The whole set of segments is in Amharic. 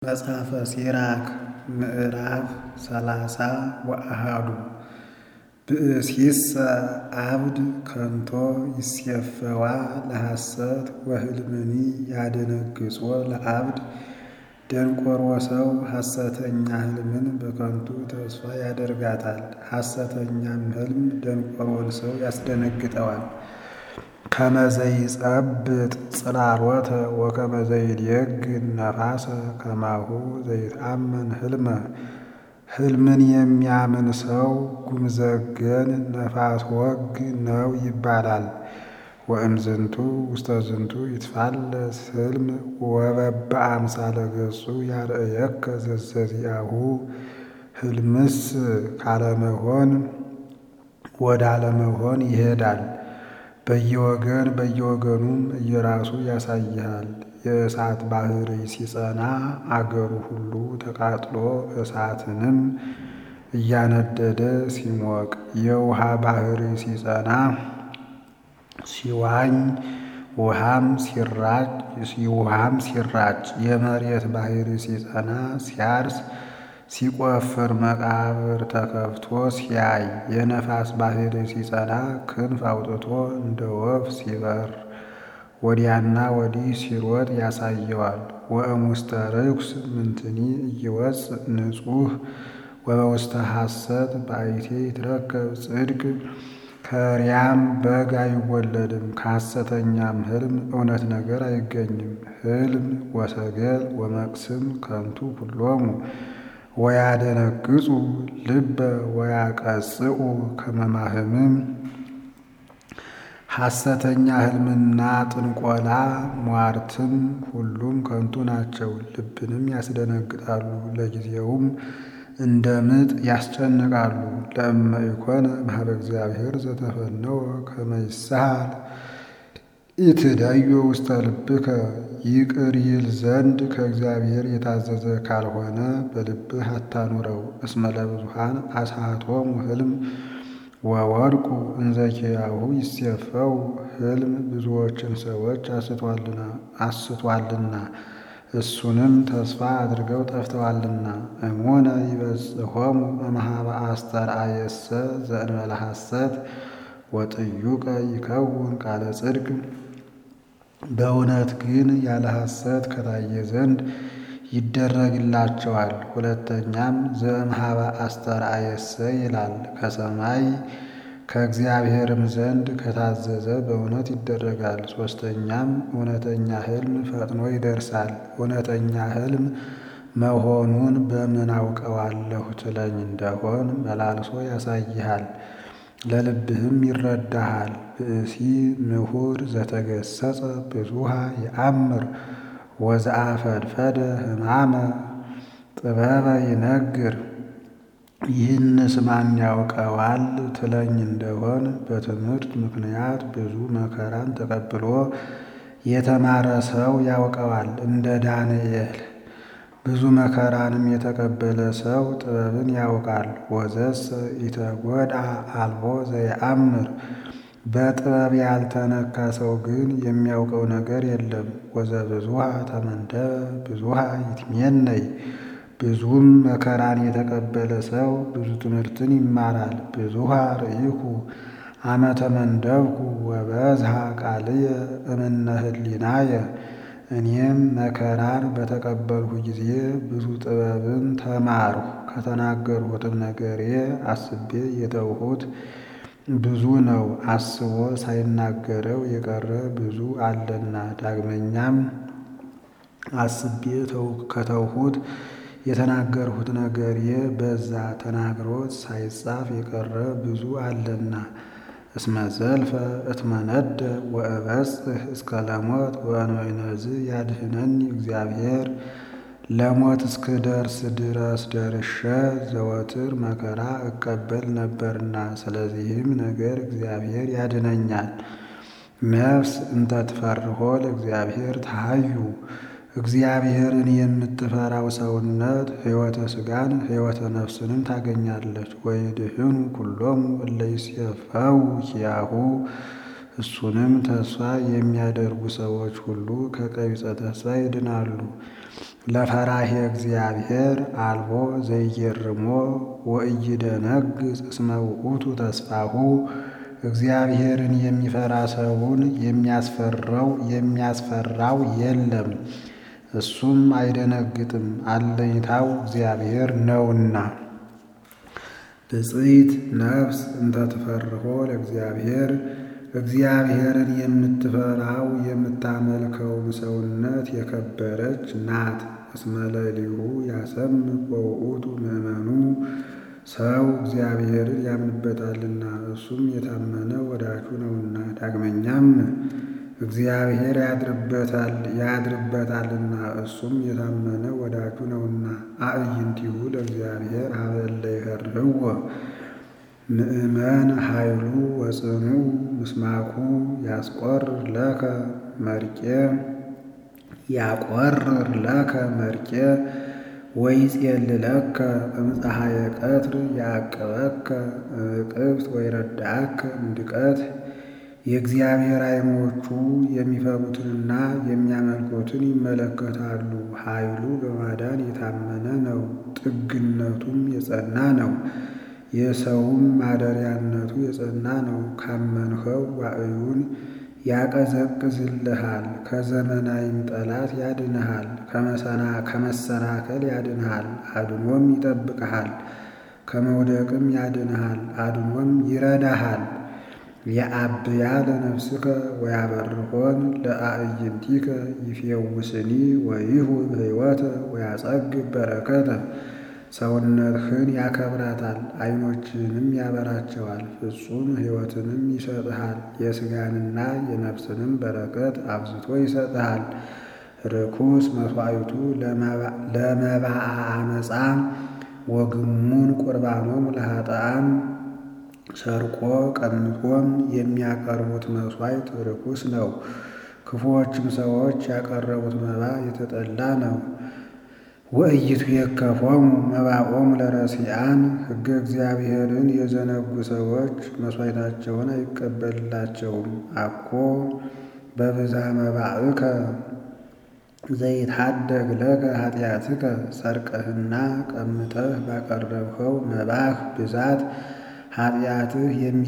መጽሐፈ ሲራክ ምዕራፍ ሰላሳ ወአሃዱ ብእሲሰ አብድ ከንቶ ይሴፈዋ ለሐሰት ወህልምኒ ያደነግጾ ለአብድ ደንቆሮ ሰው ሐሰተኛ ሕልምን በከንቱ ተስፋ ያደርጋታል። ሐሰተኛም ሕልም ደንቆሮን ሰው ያስደነግጠዋል። ከመዘይጸብጥ ጽላሎተ ወከመዘይዴግን ነፋሰ ከማሁ ዘይትአመን ሕልመ ሕልምን የሚያምን ሰው ጉምዘገን ነፋስ ወግ ነው ይባላል። ወእምዝንቱ ውስተ ዝንቱ ይትፋለስ ሕልም ወበበአምሳለ ገጹ ያርእየከ ዘዘዚአሁ ሕልምስ ካለመሆን ወደ አለመሆን ይሄዳል። በየወገን በየወገኑም እየራሱ ያሳይሃል። የእሳት ባሕርይ ሲጸና አገሩ ሁሉ ተቃጥሎ እሳትንም እያነደደ ሲሞቅ፣ የውሃ ባሕርይ ሲጸና ሲዋኝ ውሃም ሲራጭ ውሃም ሲራጭ፣ የመሬት ባሕርይ ሲጸና ሲያርስ ሲቆፍር መቃብር ተከፍቶ ሲያይ፣ የነፋስ ባሕርይ ሲጸና ክንፍ አውጥቶ እንደ ወፍ ሲበር ወዲያና ወዲህ ሲሮጥ ያሳየዋል። ወእሙስተ ርኩስ ምንትኒ እይወፅእ ንጹሕ ወበውስተ ሐሰት ባይቴ ይትረከብ ጽድቅ። ከሪያም በግ አይወለድም፣ ከሐሰተኛም ሕልም እውነት ነገር አይገኝም። ሕልም ወሰገል ወመቅስም ከንቱ ኩሎሙ ወያደነግጹ ልበ ወያቀጽኡ ከመማህምም። ሐሰተኛ ሕልምና ጥንቆላ ሟርትም ሁሉም ከንቱ ናቸው፣ ልብንም ያስደነግጣሉ፣ ለጊዜውም እንደ ምጥ ያስጨንቃሉ። ለእመ ኢኮነ እምኀበ እግዚአብሔር ዘተፈነወ ከመ ይሳሃል ኢትዳዮ ውስተ ልብከ ይቅር ይል ዘንድ ከእግዚአብሔር የታዘዘ ካልሆነ በልብህ አታኑረው። እስመ ለብዙኃን አስሐቶሙ ሕልም ወወድቁ እንዘ ኪያሁ ይሴፈው ሕልም ብዙዎችን ሰዎች አስቷልና እሱንም ተስፋ አድርገው ጠፍተዋልና። እሙነ ይበጽሖሙ እምኀበ አስተርአየሰ ዘእንበለ ሐሰት ወጥዩቀ ይከውን ቃለ ጽድቅ። በእውነት ግን ያለ ሐሰት ከታየ ዘንድ ይደረግላቸዋል። ሁለተኛም ዘእምኀበ አስተርአየሰ ይላል ከሰማይ ከእግዚአብሔርም ዘንድ ከታዘዘ በእውነት ይደረጋል። ሦስተኛም እውነተኛ ሕልም ፈጥኖ ይደርሳል። እውነተኛ ሕልም መሆኑን በምን አውቀዋለሁ ትለኝ እንደሆን መላልሶ ያሳይሃል፣ ለልብህም ይረዳሃል። ብእሲ ምሁር ዘተገሰጸ ብዙኃ ይአምር ወዘአፈድፈደ ሕማመ ጥበበ ይነግር። ይህንስ ማን ያውቀዋል ትለኝ እንደሆን በትምህርት ምክንያት ብዙ መከራን ተቀብሎ የተማረ ሰው ያውቀዋል። እንደ ዳንኤል ብዙ መከራንም የተቀበለ ሰው ጥበብን ያውቃል። ወዘሰ ኢተጐድአ አልቦ ዘየአምር በጥበብ ያልተነካ ሰው ግን የሚያውቀው ነገር የለም። ወዘብዙኃ ተመንደበ ብዙኃ ይትሜነይ ብዙም መከራን የተቀበለ ሰው ብዙ ትምህርትን ይማራል። ብዙኃ ርኢኩ አመ ተመንደብኩ ወበዝኀ ቃልየ እምነ ህሊናየ እኔም መከራን በተቀበልሁ ጊዜ ብዙ ጥበብን ተማርሁ። ከተናገርሁትም ነገሬ አስቤ የተውሁት ብዙ ነው። አስቦ ሳይናገረው የቀረ ብዙ አለና። ዳግመኛም አስቤ ከተውሁት የተናገርሁት ነገሬ በዛ። ተናግሮት ሳይጻፍ የቀረ ብዙ አለና። እስመ ዘልፈ እትመነደ ወእበጽሕ እስከ ለሞት ወእንበይነዝ ያድኅነኒ እግዚአብሔር ለሞት እስክደርስ ድረስ ደርሼ ዘወትር መከራ እቀበል ነበርና፣ ስለዚህም ነገር እግዚአብሔር ያድነኛል። ነፍስ እንተ ትፈርሆ ለእግዚአብሔር ተሃዩ እግዚአብሔርን የምትፈራው ሰውነት ሕይወተ ሥጋን ሕይወተ ነፍስንም ታገኛለች። ወይድህኑ ኩሎሙ እለ ይሴፈው ኪያሁ እሱንም ተስፋ የሚያደርጉ ሰዎች ሁሉ ከቀቢጸ ተስፋ ይድናሉ። ለፈራሄ እግዚአብሔር አልቦ ዘይጌርሞ ወኢይደነግጽ እስመ ውእቱ ተስፋሁ እግዚአብሔርን የሚፈራ ሰውን የሚያስፈራው የሚያስፈራው የለም፣ እሱም አይደነግጥም፣ አለኝታው እግዚአብሔር ነውና። ብፅዕት ነፍስ እንተ ትፈርሆ ለእግዚአብሔር እግዚአብሔርን የምትፈራው የምታመልከውም ሰውነት የከበረች ናት። እስመ ሌሊሁ ያሰምዕ ወውእቱ ምእመኑ ሰው እግዚአብሔርን ያምንበታልና እሱም የታመነ ወዳጁ ነውና። ዳግመኛም እግዚአብሔር ያድርበታል ያድርበታልና እሱም የታመነ ወዳጁ ነውና። አዕይንቲሁ ለእግዚአብሔር ሀበ እለ ይፈርህዎ ምእመን ኃይሉ ወጽኑ ምስማኩ ያስቆርር ለከ መርቄ ያቆርር ለከ መርቄ ወይጼልለከ እምፀሐየ ቀትር ያዕቅበከ እቅብት ወይረዳእከ እምድቀት። የእግዚአብሔር ዓይኖቹ የሚፈሩትንና የሚያመልኩትን ይመለከታሉ። ኃይሉ በማዳን የታመነ ነው፣ ጥግነቱም የጸና ነው። የሰውም ማደሪያነቱ የጸና ነው። ካመንኸው ዋዕዩን ያቀዘቅዝልሃል፣ ከዘመናዊም ጠላት ያድንሃል፣ ከመሰናከል ያድንሃል፣ አድኖም ይጠብቅሃል፣ ከመውደቅም ያድንሃል፣ አድኖም ይረዳሃል። የአብያ ለነፍስከ ወያበርሆን ለአዕይንቲከ ይፌውስኒ ወይሁብ ሕይወተ ወያጸግብ በረከተ ሰውነትህን ያከብራታል፣ ዓይኖችንም ያበራቸዋል፣ ፍጹም ሕይወትንም ይሰጥሃል። የሥጋንና የነፍስንም በረከት አብዝቶ ይሰጥሃል። ርኩስ መሥዋዕቱ ለመባአ አመፃ ወግሙን ቁርባኖም ለኃጥኣን ሰርቆ ቀምቶም የሚያቀርቡት መሥዋዕት ርኩስ ነው። ክፉዎችም ሰዎች ያቀረቡት መባ የተጠላ ነው። ወእይቱ የከፎሙ መባኦሙ ለረሲአን ሕገ እግዚአብሔርን የዘነጉ ሰዎች መሥዋዕታቸውን አይቀበልላቸውም። አኮ በብዛ መባእከ ዘይታደግ ለከ ኃጢአትከ ሰርቀህና ቀምጠህ ባቀረብኸው መባህ ብዛት ኃጢአትህ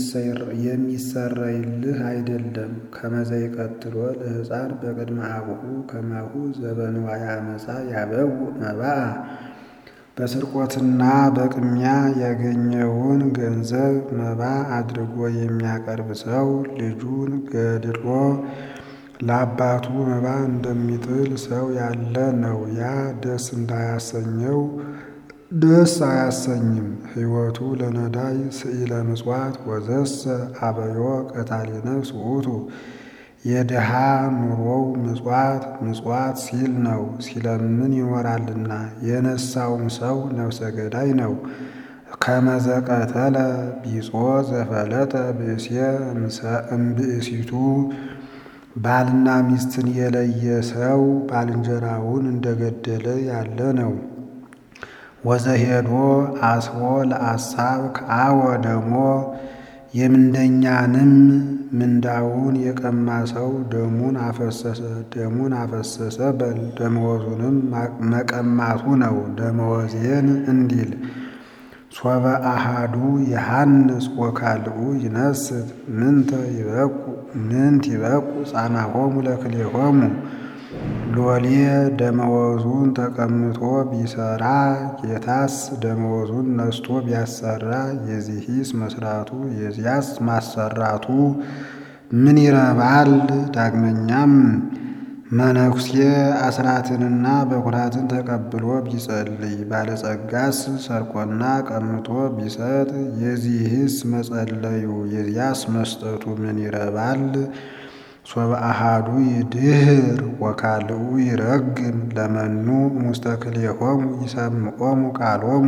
የሚሰረይልህ አይደለም። ከመዘይ ቀትሎ ለሕፃን በቅድመ አቡሁ ከማሁ ዘበንዋየ አመፃ ያበው መባአ በስርቆትና በቅሚያ ያገኘውን ገንዘብ መባ አድርጎ የሚያቀርብ ሰው ልጁን ገድሎ ለአባቱ መባ እንደሚጥል ሰው ያለ ነው። ያ ደስ እንዳያሰኘው ደስ አያሰኝም። ሕይወቱ ለነዳይ ስኢለ ምጽዋት ወዘሰ አበዮ ቀታሊ ነፍስ ውእቱ የድሃ ኑሮው ምጽዋት ምጽዋት ሲል ነው፣ ሲለምን ይኖራልና። የነሳውም ሰው ነፍሰ ገዳይ ነው። ከመዘቀተለ ቢጾ ዘፈለጠ ብእሴ እምብእሲቱ ባልና ሚስትን የለየ ሰው ባልንጀራውን እንደገደለ ያለ ነው። ወዘሄዶ አስቦ ለአሳብ ከአወ ደሞ የምንደኛንም ምንዳውን የቀማ ሰው ደሙን አፈሰሰ ደሙን አፈሰሰ በል ደመወዙንም መቀማቱ ነው። ደመወዜን እንዲል ሶበ አሃዱ የሐንስ ወካልኡ ይነስት ምንተ ይበቁ ምንት ይበቁ ጻማሆሙ ለክሌሆሙ ሎሌ ደመወዙን ተቀምጦ ቢሰራ ጌታስ ደመወዙን ነስቶ ቢያሰራ የዚህስ መስራቱ የዚያስ ማሰራቱ ምን ይረባል? ዳግመኛም መነኩሴ አስራትንና በኩራትን ተቀብሎ ቢጸልይ ባለጸጋስ ሰርቆና ቀምቶ ቢሰጥ የዚህስ መጸለዩ የዚያስ መስጠቱ ምን ይረባል? ሶበ አሃዱ ይድህር ወካልኡ ይረግም ለመኑ ሙስተ ክልኤሆሙ ይሰምዖሙ ቃሎሙ።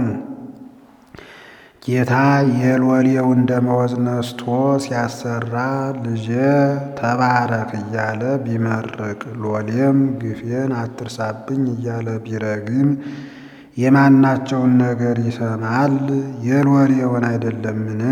ጌታ የሎሌውን ደመወዝ ነስቶ ሲያሰራ ልጄ ተባረክ እያለ ቢመርቅ ሎሌም ግፌን አትርሳብኝ እያለ ቢረግም የማናቸውን ነገር ይሰማል? የሎሌውን አይደለምን?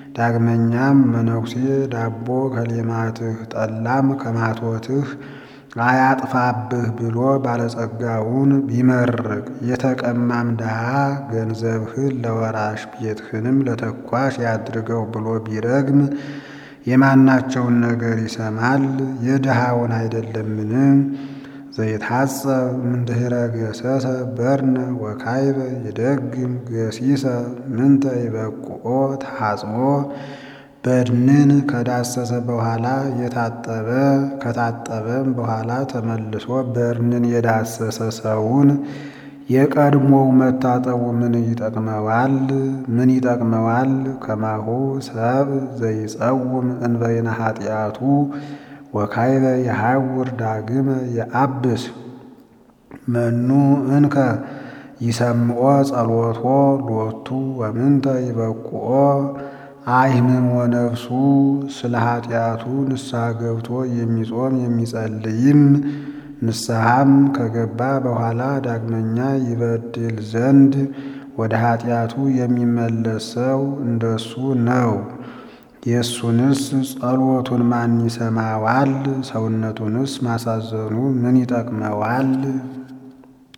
ዳግመኛም መነኩሴ ዳቦ ከሌማትህ ጠላም ከማቶትህ አያጥፋብህ ብሎ ባለጸጋውን ቢመርቅ የተቀማም ድሃ ገንዘብህን ለወራሽ ቤትህንም ለተኳሽ ያድርገው ብሎ ቢረግም የማናቸውን ነገር ይሰማል? የድሃውን አይደለምን? ዘይታጸብ እምድኅረ ገሰሰ በርነ ወካይበ ይደግም ገሲሰ ምንተ ይበቁኦ ተሐጽቦ በድንን ከዳሰሰ በኋላ የታጠበ ከታጠበም በኋላ ተመልሶ በርንን የዳሰሰ ሰውን የቀድሞው መታጠቡ ምን ይጠቅመዋል? ምን ይጠቅመዋል? ከማሁ ሰብ ዘይጸውም እንበይነ ኃጢአቱ ወካይበ የሐውር ዳግመ የአብስ መኑ እንከ ይሰምዖ ጸሎቶ ሎቱ ወምንተ ይበቁኦ አይህምሞ ነፍሱ ስለ ኃጢአቱ ንስሐ ገብቶ የሚጾም የሚጸልይም ንስሐም ከገባ በኋላ ዳግመኛ ይበድል ዘንድ ወደ ኃጢአቱ የሚመለስ ሰው እንደሱ ነው። የእሱንስ ጸሎቱን ማን ይሰማዋል? ሰውነቱንስ ማሳዘኑ ምን ይጠቅመዋል?